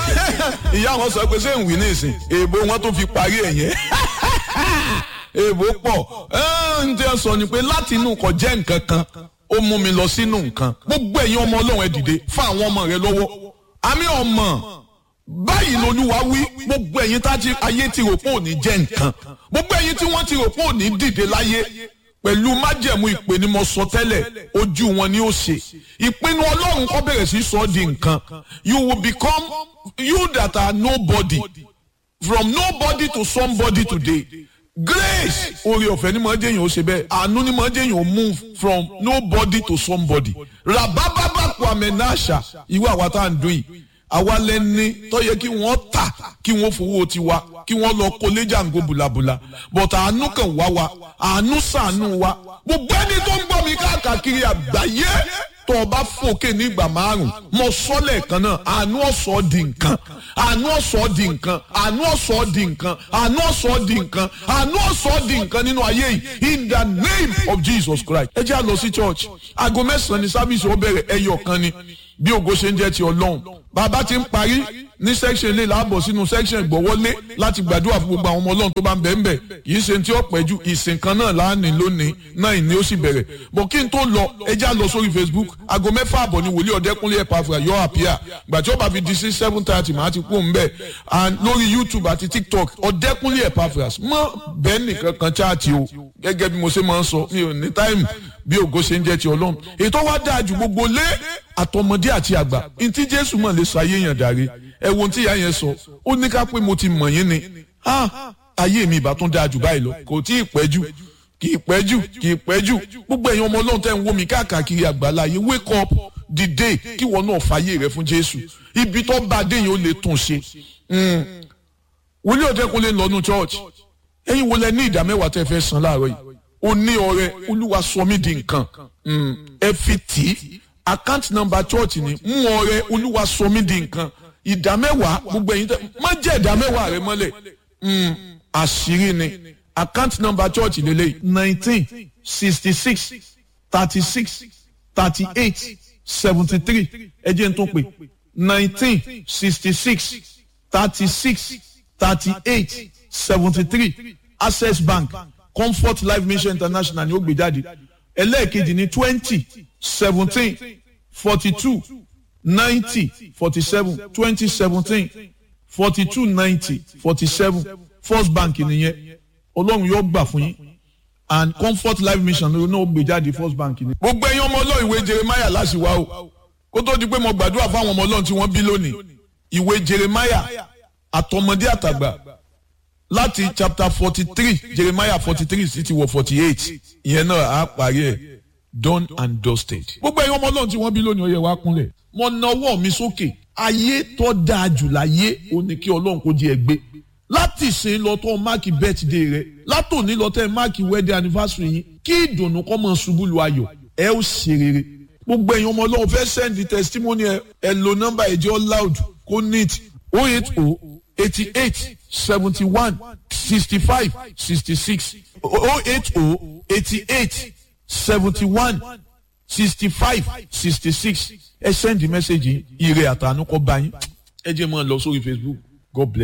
ìyá wọn sọ pé ṣé ń wí ní ìsìn èèbò wọn tó fi parí ẹ̀ yẹn èèbò pọ̀ ń tẹ́ sọ ni pé láti inú kò jẹ́ nǹkan kan ó mú mi lọ sínú nǹkan gbogbo ẹ̀yin ọmọ ọlọ́run ẹ dìde fún àwọn ọmọ rẹ lọ́wọ́ àmì ọmọ báyìí lolúwa wí gbogbo ẹ̀yin tá ayé ti rò pé òní jẹ́ nǹkan gbogbo ẹ̀yin tí wọ́n ti rò pé òní dìde láyé pẹ̀lú májẹ̀mú ìpè ni mo sọ tẹ́lẹ̀ ojú wọn ni ó ṣe ìpinnu ọlọ́run kọ́ bẹ̀rẹ̀ sí sọ ọ́ di nǹkan you will become you that are nobody from nobody to somebody today grace oore ọ̀fẹ́ ni màá jẹ́yìn ó ṣe bẹ́ẹ̀ àánú ni màá jẹ́yìn ó move from nobody to somebody rabababa kwame nasha ìwé àwa tá à ń dún yìí àwa lẹni tó yẹ kí wọ́n tà kí wọ́n fowó tiwa kí wọ́n lọ kó léjàngó bùlàbùlà but àánú kan wá wa àánú sànú wa gbogbo ẹni tó ń gbọ́ mi káàkiri àgbáyé tó o bá fòkè ní ìgbà márùn mo sọ lẹ́ẹ̀kan náà àánú ọ̀sọ́ di nǹkan àánú ọ̀sọ́ di nǹkan àánú ọ̀sọ́ di nǹkan àánú ọ̀sọ́ di nǹkan àánú ọ̀sọ́ di nǹkan nínú ayé yìí in the name of Jesus Christ ẹ jẹ́ àlọ́ sí church aago mẹ́sàn-án ní sábìsì ó bẹ̀rẹ̀ ẹyọ kan ni bí ògo ṣe ń jẹ́ ti ọlọ́run bàbá ti ń parí ní section ilé làbọ̀ sínú section ìgbọ̀wọ́lé láti gbàdúrà fún gbogbo àwọn ọmọ ọlọ́run tó bá ń bẹ̀ ń bẹ̀ kì í ṣe tí ó pẹ́ ju ìsìn kan náà láàánú lónìí náà ìní ó sì bẹ̀rẹ̀ bọ̀ kí n tó lọ ẹjẹ́ lọ sórí Facebook aago mẹ́fà àbọ̀ ni wòlíì ọ̀dẹ́kúnlé ẹ̀pàfà yọ àpíà gbà tí ó bá fi di sí seven thirty màá ti kú òun and lórí YouTube àti TikTok ọ̀dẹ́kúnlé ẹ̀pàfà mọ́ bẹ́ẹ̀ nìkan kan chaati o gẹ́gẹ́ bí mo ṣe máa ń sọ mi ò ní táìmù bí ògo ṣe ń jẹ́ ti ọlọ́run ètò wa dáa ju gbogbo lé àtọmọdé àti àgbà ntí jésù mọ̀ lè sọ ayé yẹn dàrí ẹ wo tí ìyá yẹn sọ ó ní ká pé mo ti mọ̀ yín ni ayé mi ìbá tún dáa jù báyìí lọ kò tí ì pẹ́ jù kì í pẹ́ jù kì í pẹ́ jù gbogbo ẹ̀yin ọmọ ọlọ́run tẹ́ ń wò mí káàkiri àgbáláyé wake up dìde kí wọn náà fàyè rẹ fún jésù ibi tó bá dé yẹn ó lè tún ṣe wòlíì ọ̀dẹ́kunlé lọ́nu church ẹ̀yin wo lẹ ní ìdá mẹ́wàá tẹ́ fẹ́ san láàárọ̀ yìí ó ní ọrẹ olúwa sọ mí di nǹkan ẹ fi tì í account number church ni mú ọrẹ olúwa sọ mí di nǹkan ìdá mẹ́wàá gbogbo ẹ̀yin tẹ́ má jẹ́ ìdá mẹ́wàá rẹ mọ́lẹ̀ àṣírí ni account number church lélẹ̀ nineteen sixty six thirty six thirty eight seventy three ẹ jẹ́ n tún pè nineteen sixty six thirty six thirty eight seventy three access bank comfort life mission international ni ó gbé jáde ẹlẹ́ẹ̀kejì ní twenty seventeen forty two ninety forty seven twenty seventeen forty two ninety forty seven first bank nìyẹn ọlọ́run yóò gbà fún yín and comfort life mission ló náà gbé jáde first bank ni. gbogbo ẹ̀yin ọmọ ọlọ́run ìwé jeremiah láṣìwá o kó tó di pé mo gbàdúrà fáwọn ọmọ ọlọ́run tí wọ́n bí lónìí ìwé jeremiah àtọmọdé àtàgbà láti chapter forty three jeremiah forty three sí ti wọ forty eight ìyẹn náà á parí ẹ̀ done and dusted. gbogbo ẹ̀yin ọmọ ọlọ́run tí wọ́n bí lónìí ó yẹ wá kúnlẹ̀ mo na ọwọ́ mi sókè ayé tó dáa jù láyé ó ní kí ọlọ́run kó jẹ́ ẹ gbé láti ṣe lọ tó máàkì birthday rẹ látòní lọ tẹ máàkì wedding anniversary yín kí ìdùnnú kọ́ mọ̀ ṣubú lu ayọ̀ ẹ ó ṣe rere gbogbo ẹ̀yin ọmọ ọlọ́run fẹ́ send testimony ẹ ẹ lo nọ́mbà ẹ̀jẹ̀ loud kó neat oh eight oh eighty eight seventy one sixty five sixty six oh eight oh eighty eight seventy one sixty five sixty six ẹ send the message yìí ire àtànú kọ́ bá yín ẹ jẹ́ mọ́ ọ lọ sórí Facebook God bless.